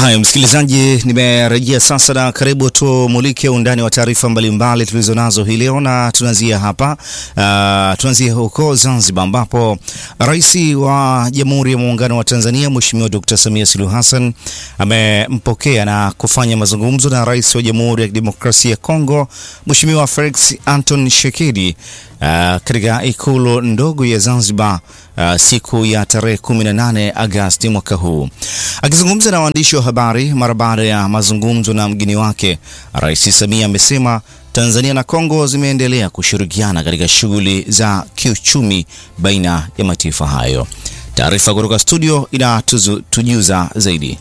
Haya, msikilizaji, nimerejea sasa na karibu tumulike undani wa taarifa mbalimbali tulizo nazo hii leo, na tunaanzia hapa uh, tunaanzia huko Zanzibar ambapo Rais wa Jamhuri ya Muungano wa Tanzania Mheshimiwa Dr. Samia Suluhu Hassan amempokea na kufanya mazungumzo na Rais wa Jamhuri ya Kidemokrasia ya Kongo Mheshimiwa Felix Anton Tshisekedi uh, katika ikulu ndogo ya Zanzibar uh, siku ya tarehe 18 Agosti mwaka huu. Akizungumza na waandishi wa habari mara baada ya mazungumzo na mgeni wake, Rais Samia amesema Tanzania na Kongo zimeendelea kushirikiana katika shughuli za kiuchumi baina ya mataifa hayo. Taarifa kutoka studio inatujuza zaidi.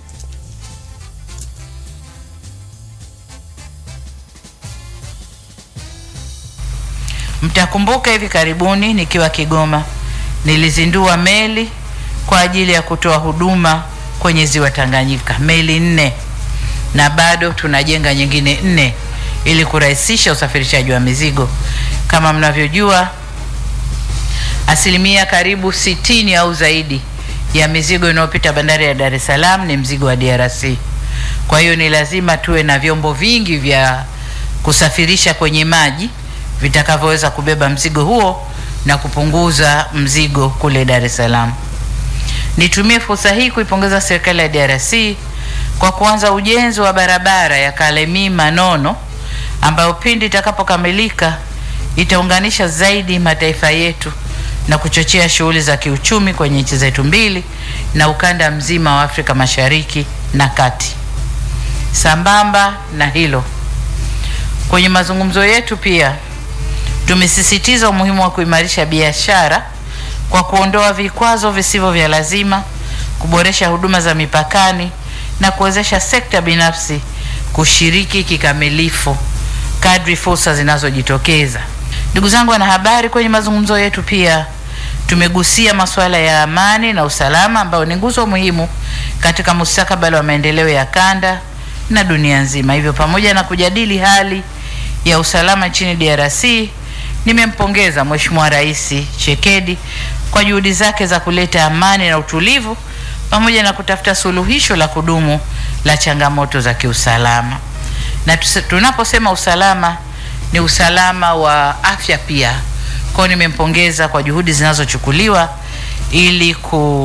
Mtakumbuka hivi karibuni nikiwa Kigoma nilizindua meli kwa ajili ya kutoa huduma kwenye ziwa Tanganyika, meli nne, na bado tunajenga nyingine nne ili kurahisisha usafirishaji wa mizigo. Kama mnavyojua, asilimia karibu sitini au zaidi ya mizigo inayopita bandari ya Dar es Salaam ni mzigo wa DRC. Kwa hiyo ni lazima tuwe na vyombo vingi vya kusafirisha kwenye maji vitakavyoweza kubeba mzigo huo na kupunguza mzigo kule Dar es Salaam. Nitumie fursa hii kuipongeza serikali ya DRC kwa kuanza ujenzi wa barabara ya Kalemi Manono ambayo pindi itakapokamilika itaunganisha zaidi mataifa yetu na kuchochea shughuli za kiuchumi kwenye nchi zetu mbili na ukanda mzima wa Afrika Mashariki na Kati. Sambamba na hilo, kwenye mazungumzo yetu pia tumesisitiza umuhimu wa kuimarisha biashara kwa kuondoa vikwazo visivyo vya lazima, kuboresha huduma za mipakani na kuwezesha sekta binafsi kushiriki kikamilifu kadri fursa zinazojitokeza. Ndugu zangu wanahabari, kwenye mazungumzo yetu pia tumegusia masuala ya amani na usalama ambayo ni nguzo muhimu katika mustakabali wa maendeleo ya kanda na dunia nzima. Hivyo, pamoja na kujadili hali ya usalama nchini DRC, nimempongeza Mheshimiwa Rais Tshisekedi kwa juhudi zake za kuleta amani na utulivu pamoja na kutafuta suluhisho la kudumu la changamoto za kiusalama. Na tunaposema usalama ni usalama wa afya pia. Kwa hiyo nimempongeza kwa juhudi zinazochukuliwa ili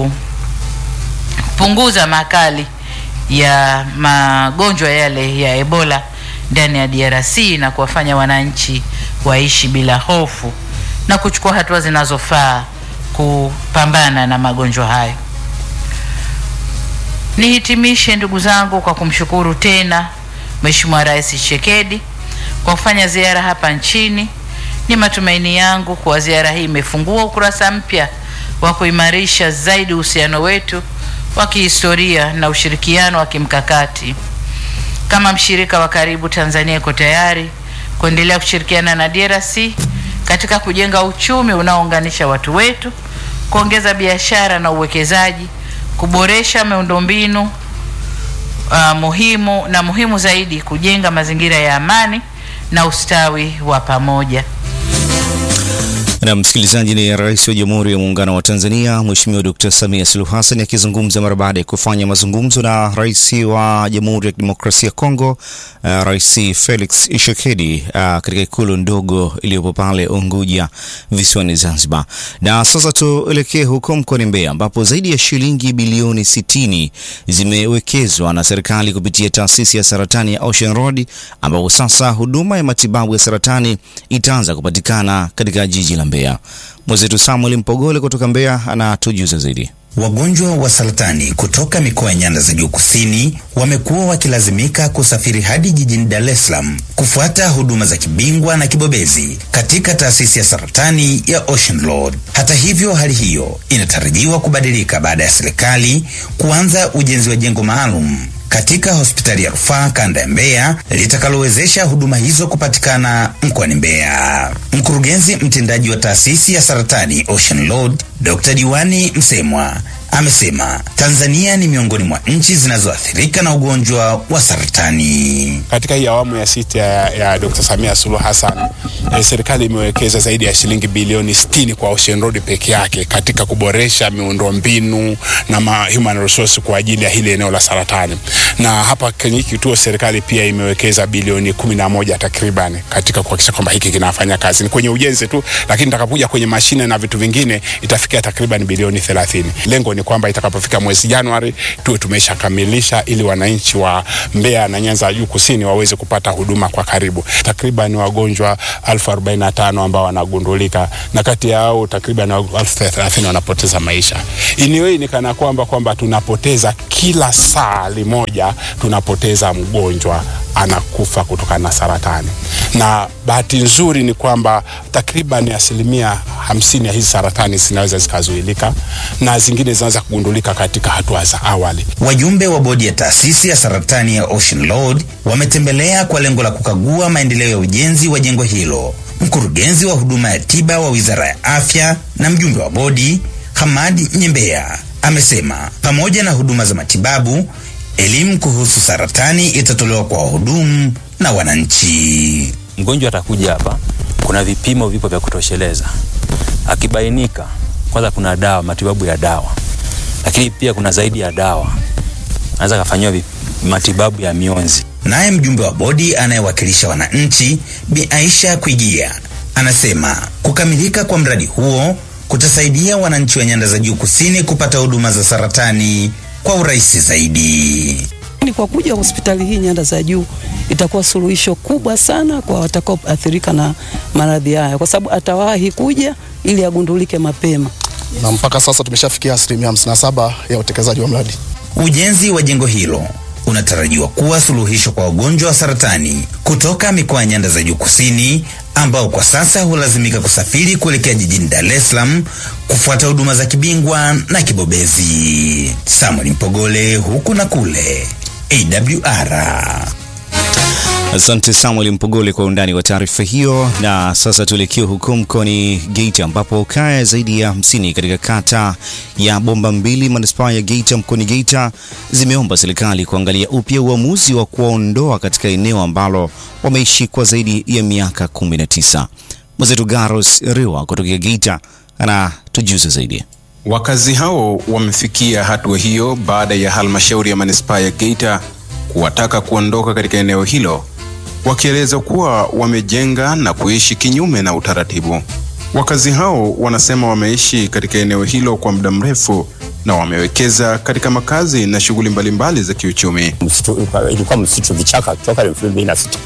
kupunguza makali ya magonjwa yale ya Ebola ndani ya DRC na kuwafanya wananchi waishi bila hofu na kuchukua hatua zinazofaa kupambana na magonjwa hayo. Nihitimishe ndugu zangu kwa kumshukuru tena Mheshimiwa Rais Tshisekedi kwa kufanya ziara hapa nchini. Ni matumaini yangu kuwa ziara hii imefungua ukurasa mpya wa kuimarisha zaidi uhusiano wetu wa kihistoria na ushirikiano wa kimkakati. Kama mshirika wa karibu, Tanzania iko tayari kuendelea kushirikiana na DRC katika kujenga uchumi unaounganisha watu wetu, kuongeza biashara na uwekezaji, kuboresha miundombinu uh, muhimu na muhimu zaidi, kujenga mazingira ya amani na ustawi wa pamoja. Na msikilizaji, ni Rais wa Jamhuri ya Muungano wa Tanzania Mheshimiwa Dr. Samia Suluhu Hassan akizungumza mara baada ya kufanya mazungumzo na Rais wa Jamhuri ya Kidemokrasia ya Kongo uh, Rais Felix Tshisekedi uh, katika ikulu ndogo iliyopo pale Unguja visiwani Zanzibar. Na sasa tuelekee huko mkoani Mbeya ambapo zaidi ya shilingi bilioni 60 zimewekezwa na serikali kupitia taasisi ya saratani ya Ocean Road ambapo sasa huduma ya matibabu ya saratani itaanza kupatikana katika jiji la Mbeya. Mwenzetu Samuel Mpogole kutoka Mbeya anatujuza zaidi. Wagonjwa wa saratani kutoka mikoa ya nyanda za juu kusini wamekuwa wakilazimika kusafiri hadi jijini Dar es Salaam kufuata huduma za kibingwa na kibobezi katika taasisi ya saratani ya Ocean Road. Hata hivyo, hali hiyo inatarajiwa kubadilika baada ya serikali kuanza ujenzi wa jengo maalum katika hospitali ya rufaa kanda ya Mbeya litakalowezesha huduma hizo kupatikana mkoani Mbeya. Mkurugenzi mtendaji wa taasisi ya saratani Ocean Road Dr. Diwani Msemwa amesema Tanzania ni miongoni mwa nchi zinazoathirika na ugonjwa wa saratani. Katika hii awamu ya sita ya, ya Dr. Samia Suluhu Hassan eh, serikali imewekeza zaidi ya shilingi bilioni 60 kwa Ocean Road peke yake katika kuboresha miundombinu na ma human resource kwa ajili ya hili eneo la saratani, na hapa kwenye hiki kituo serikali pia imewekeza bilioni kumi na moja takriban katika kuhakikisha kwamba hiki kinafanya kazi. Ni kwenye ujenzi tu, lakini itakapokuja kwenye mashine na vitu vingine itafikia takriban bilioni 30. Lengo ni kwamba itakapofika mwezi Januari tuwe tumeshakamilisha ili wananchi wa Mbeya na Nyanza ya Juu Kusini waweze kupata huduma kwa karibu. Takriban wagonjwa elfu arobaini na tano ambao wanagundulika na kati yao takriban elfu thelathini wanapoteza maisha. Iniwe ni kana kwamba kwamba tunapoteza kila saa limoja tunapoteza mgonjwa anakufa kutokana na saratani, na bahati nzuri ni kwamba takriban asilimia hamsini ya hizi saratani zinaweza zikazuilika na zingine zinaweza kugundulika katika hatua za awali. Wajumbe wa bodi ya taasisi ya saratani ya Ocean Road wametembelea kwa lengo la kukagua maendeleo ya ujenzi wa jengo hilo. Mkurugenzi wa huduma ya tiba wa Wizara ya Afya na mjumbe wa bodi Hamadi Nyembea amesema pamoja na huduma za matibabu, elimu kuhusu saratani itatolewa kwa wahudumu na wananchi. Mgonjwa atakuja hapa, kuna vipimo vipo vya kutosheleza. Akibainika kwanza, kuna dawa, matibabu ya dawa, lakini pia kuna zaidi ya dawa, anaweza kafanyiwa matibabu ya mionzi. Naye mjumbe wa bodi anayewakilisha wananchi Bi Aisha Kwigia anasema kukamilika kwa mradi huo kutasaidia wananchi wa nyanda za juu kusini kupata huduma za saratani kwa urahisi zaidi. Kwa kuja hospitali hii nyanda za juu itakuwa suluhisho kubwa sana kwa watakaoathirika na maradhi haya, kwa sababu atawahi kuja ili agundulike mapema. Na mpaka sasa tumeshafikia asilimia 57 ya utekelezaji wa mradi. Ujenzi wa jengo hilo unatarajiwa kuwa suluhisho kwa wagonjwa wa saratani kutoka mikoa ya nyanda za juu kusini ambao kwa sasa hulazimika kusafiri kuelekea jijini Dar es Salaam kufuata huduma za kibingwa na kibobezi. Samuel Mpogole, huku na kule, AWR. Asante Samuel Mpogole kwa undani wa taarifa hiyo. Na sasa tuelekee huko mkoani Geita ambapo kaya zaidi ya hamsini katika kata ya Bomba Mbili manispaa ya Geita mkoani Geita zimeomba serikali kuangalia upya uamuzi wa kuwaondoa katika eneo ambalo wameishi kwa zaidi ya miaka 19. Mwenzetu Garos Riwa kutokea Geita anatujuza zaidi. Wakazi hao wamefikia hatua hiyo baada ya halmashauri ya manispaa ya Geita kuwataka kuondoka katika eneo hilo wakieleza kuwa wamejenga na kuishi kinyume na utaratibu. Wakazi hao wanasema wameishi katika eneo hilo kwa muda mrefu na wamewekeza katika makazi na shughuli mbalimbali za kiuchumi. Msitu, ilikuwa msitu vichaka toka elfu mbili na sita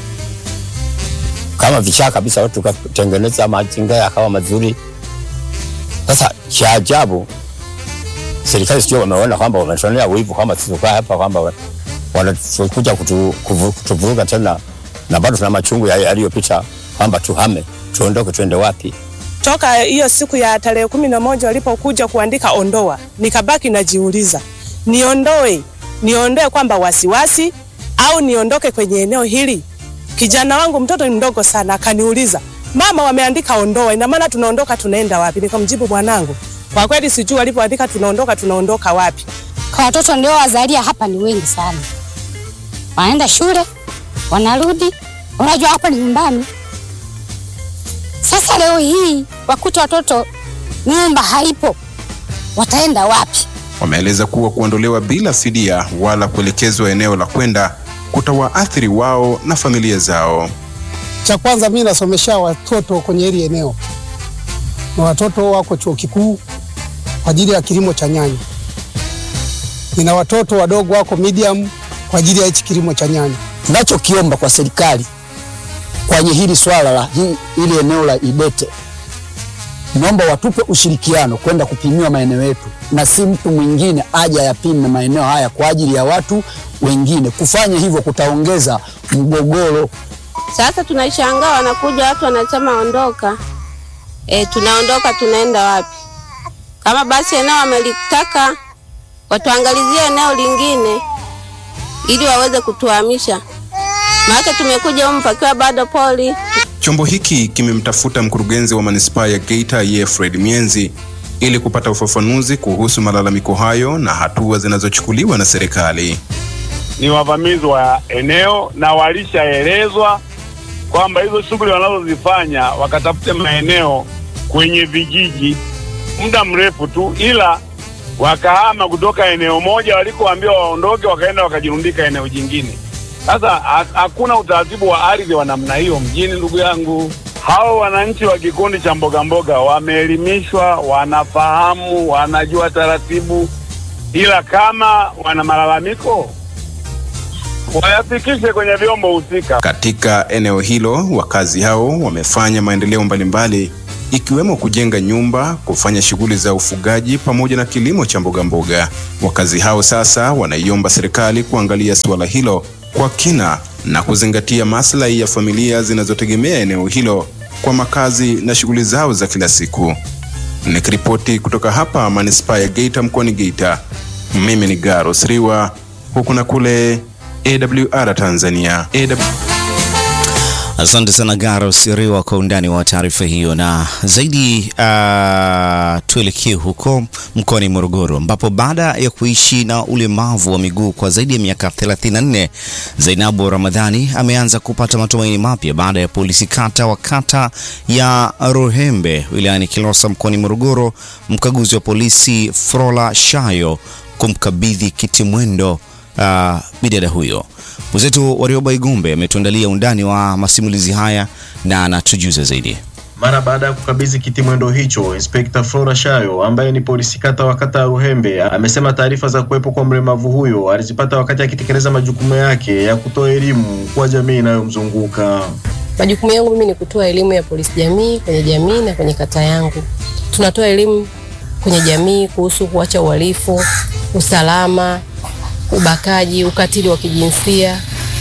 kama vichaka kabisa, watu tukatengeneza mazingira yakawa mazuri. Sasa cha ajabu, serikali sio wameona kwamba wametuonea wivu kwamba tukaa hapa kwamba wanakuja kutuvuruga tena, na bado tuna machungu yaliyopita kwamba tuhame, tuondoke, tuende wapi? Toka hiyo siku ya tarehe kumi na moja walipokuja kuandika ondoa, nikabaki najiuliza niondoe niondoe kwamba wasiwasi au niondoke kwenye eneo hili? Kijana wangu mtoto ni mdogo sana, akaniuliza mama, wameandika ondoa, ina maana tunaondoka, tunaenda wapi? Nikamjibu mwanangu, kwa kweli sijui walipoandika tunaondoka, tunaondoka wapi. Kwa watoto ndio wazalia hapa ni wengi sana, wanaenda shule wanarudi, unajua hapa ni nyumbani. Sasa leo hii wakuta watoto nyumba haipo, wataenda wapi? Wameeleza kuwa kuondolewa bila fidia wala kuelekezwa eneo la kwenda kutawaathiri wao na familia zao. Cha kwanza, mimi nasomesha watoto kwenye hili eneo, na watoto wako chuo kikuu kwa ajili ya kilimo cha nyanya. Nina watoto wadogo wako medium kwa ajili ya hichi kilimo cha nyanya. Tunachokiomba kwa serikali kwenye hili swala la hili eneo la Idete, naomba watupe ushirikiano kwenda kupimiwa maeneo yetu, na si mtu mwingine aje yapime maeneo haya kwa ajili ya watu wengine. Kufanya hivyo kutaongeza mgogoro. Sasa tunashangaa wanakuja watu wanasema ondoka. E, tunaondoka tunaenda wapi? Kama basi eneo wamelitaka watuangalizie eneo lingine ili waweze kutuhamisha, maana tumekuja humu pakiwa bado poli. Chombo hiki kimemtafuta mkurugenzi wa manispaa ya Geita Yefred Mienzi ili kupata ufafanuzi kuhusu malalamiko hayo na hatua zinazochukuliwa na serikali. ni wavamizi wa eneo na walishaelezwa kwamba hizo shughuli wanazozifanya wakatafute maeneo kwenye vijiji muda mrefu tu, ila wakahama kutoka eneo moja walikoambiwa waondoke, wakaenda wakajirundika eneo jingine. Sasa ha- hakuna utaratibu wa ardhi wa namna hiyo mjini, ndugu yangu. Hao wananchi wa kikundi cha mboga mboga wameelimishwa, wanafahamu, wanajua taratibu, ila kama wana malalamiko wayafikishe kwenye vyombo husika. Katika eneo hilo, wakazi hao wamefanya maendeleo mbalimbali ikiwemo kujenga nyumba, kufanya shughuli za ufugaji pamoja na kilimo cha mboga mboga. Wakazi hao sasa wanaiomba serikali kuangalia suala hilo kwa kina na kuzingatia maslahi ya familia zinazotegemea eneo hilo kwa makazi na shughuli zao za kila siku. Nikiripoti kutoka hapa manispaa ya Geita mkoani Geita, mimi ni Garos Riwa, huku na kule AWR Tanzania. AW... Asante sana Garo Siriwa kwa undani wa taarifa hiyo, na zaidi uh, tuelekee huko mkoani Morogoro ambapo baada ya kuishi na ulemavu wa miguu kwa zaidi ya miaka 34 Zainabu Ramadhani ameanza kupata matumaini mapya baada ya polisi kata wa kata ya Ruhembe wilayani Kilosa mkoani Morogoro, mkaguzi wa polisi Frola Shayo kumkabidhi kitimwendo uh, bidada huyo. Mwenzetu Warioba Igumbe ametuandalia undani wa masimulizi haya na anatujuza zaidi. Mara baada ya kukabidhi kitimwendo hicho, Inspekta Flora Shayo ambaye ni polisi kata wa kata ya Ruhembe amesema taarifa za kuwepo kwa mlemavu huyo alizipata wakati akitekeleza majukumu yake ya kutoa elimu kwa jamii inayomzunguka. Majukumu yangu mimi ni kutoa elimu ya polisi jamii kwenye jamii na kwenye kata yangu. Tunatoa elimu kwenye jamii kuhusu kuacha uhalifu, usalama, ubakaji, ukatili wa kijinsia,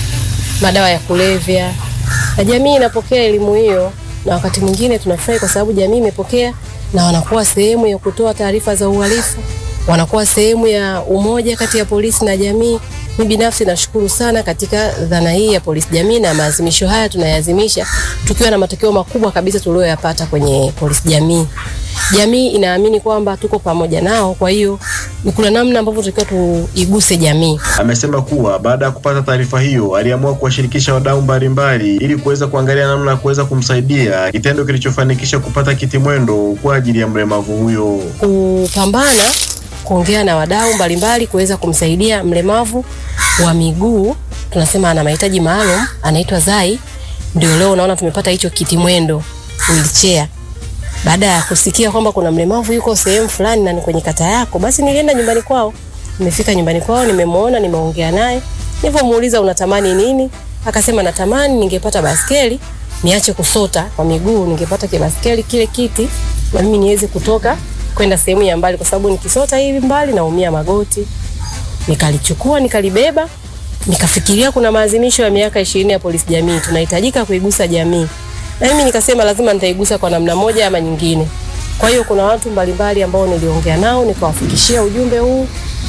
madawa ya kulevya, na jamii inapokea elimu hiyo, na wakati mwingine tunafurahi kwa sababu jamii imepokea na wanakuwa sehemu ya kutoa taarifa za uhalifu, wanakuwa sehemu ya umoja kati ya polisi na jamii. Mimi binafsi nashukuru sana katika dhana hii ya polisi jamii, na maazimisho haya tunayazimisha tukiwa na matokeo makubwa kabisa tuliyoyapata kwenye polisi jamii. Jamii inaamini kwamba tuko pamoja nao, kwa hiyo ni kuna namna ambavyo tunatakiwa tuiguse jamii. Amesema kuwa baada ya kupata taarifa hiyo aliamua kuwashirikisha wadau mbalimbali ili kuweza kuangalia namna ya kuweza kumsaidia, kitendo kilichofanikisha kupata kitimwendo kwa ajili ya mlemavu huyo. kupambana kuongea na wadau mbalimbali kuweza kumsaidia mlemavu wa miguu, tunasema ana mahitaji maalum, anaitwa Zai. Ndio leo unaona tumepata hicho kitimwendo wheelchair. Baada ya kusikia kwamba kuna mlemavu yuko sehemu fulani na ni kwenye kata yako, basi nilienda nyumbani kwao. Nimefika nyumbani kwao, nimemwona, nimeongea naye. Nilivyomuuliza unatamani nini, akasema natamani ningepata baskeli niache kusota kwa miguu, ningepata kibaskeli kile kiti na mimi niweze kutoka kwenda sehemu ya mbali, kwa sababu nikisota hivi mbali naumia magoti. Nikalichukua nikalibeba, nikafikiria kuna maadhimisho ya miaka ishirini ya polisi jamii, tunahitajika kuigusa jamii, na mimi nikasema lazima nitaigusa kwa namna moja ama nyingine. Kwa hiyo kuna watu mbalimbali ambao niliongea nao nikawafikishia ujumbe huu,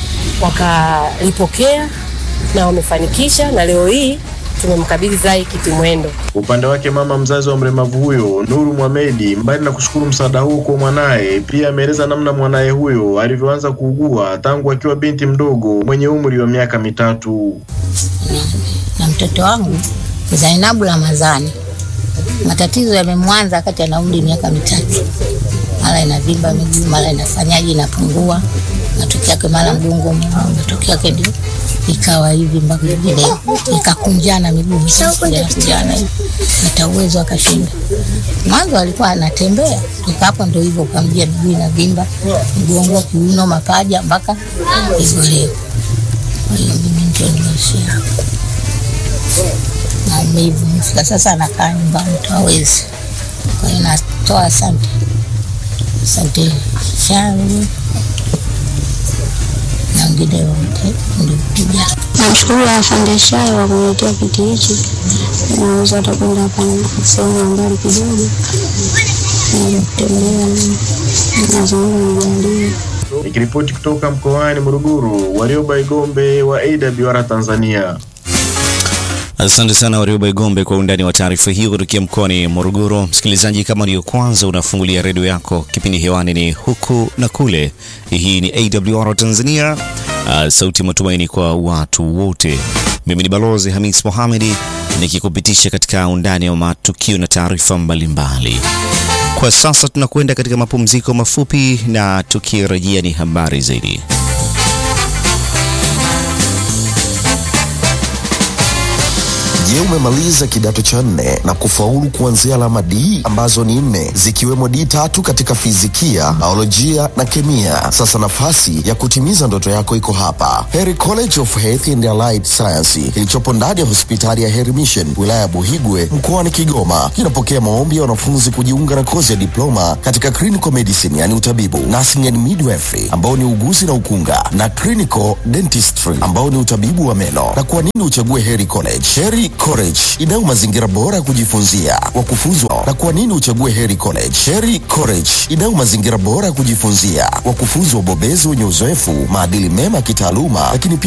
wakalipokea na wamefanikisha, na leo hii tumemkabidhi Zai kitimwendo. Upande wake mama mzazi wa mlemavu huyo Nuru Mohamedi, mbali na kushukuru msaada huu kwa mwanaye, pia ameeleza namna mwanaye huyo alivyoanza kuugua tangu akiwa binti mdogo mwenye umri wa miaka mitatu. na mtoto wangu Zainabu Ramadhani. Matatizo yamemwanza wakati ana umri miaka mitatu, mara inavimba miguu, mara inafanyaje, inapungua, matokeo yake mara mgongo umeuma, matokeo yake ndio ikawa hivi mpaka hivi leo, ikakunjana miguu ikakunjana hivi, hata uwezo akashinda. Mwanzo alikuwa anatembea, toka hapo ndio hivyo, ukamjia miguu inavimba, mgongo, kiuno, mapaja mpaka hivyo leo. Kwa hiyo mimi ndio nimeishia hapo maumivu. Mfika sasa anakaa nyumbani tu hawezi. Kwa hiyo natoa asante, asante shauri na wengine wote nilikuja. Namshukuru afande Shayo kwa kuniletea kiti hichi, naweza hata kwenda hapa sehemu ya mbali kidogo, naweza kutembea na zangu nijalie. Nikiripoti kutoka mkoani Morogoro, Warioba Igombe wa AWR Tanzania. Asante sana Warioba Igombe kwa undani wa taarifa hiyo kutokea mkoani Morogoro. Msikilizaji, kama ndiyo kwanza unafungulia redio yako, kipindi hewani ni huku na kule. Hii ni AWR Tanzania, uh, sauti ya matumaini kwa watu wote. Mimi ni Balozi Hamis Mohamedi nikikupitisha katika undani wa matukio na taarifa mbalimbali. Kwa sasa tunakwenda katika mapumziko mafupi, na tukirejea ni habari zaidi. Je, umemaliza kidato cha nne na kufaulu kuanzia alama D ambazo ni nne zikiwemo D tatu katika fizikia, biolojia na kemia? Sasa nafasi ya kutimiza ndoto yako iko hapa, Heri College of Health and Allied Science kilichopo ndani ya hospitali ya Heri Mission wilaya ya Buhigwe mkoani Kigoma. Kinapokea maombi ya wanafunzi kujiunga na kozi ya diploma katika clinical medicine, yani utabibu, nursing and midwifery ambao ni uguzi na ukunga, na clinical dentistry ambao ni utabibu wa meno. Na kwa nini uchague Heri College? Heri College inayo mazingira bora ya kujifunzia, wakufunzi na kwa nini uchague Heri College? Heri College inayo mazingira bora ya kujifunzia, wakufunzi wabobezi wenye uzoefu, maadili mema ya kitaaluma, lakini pia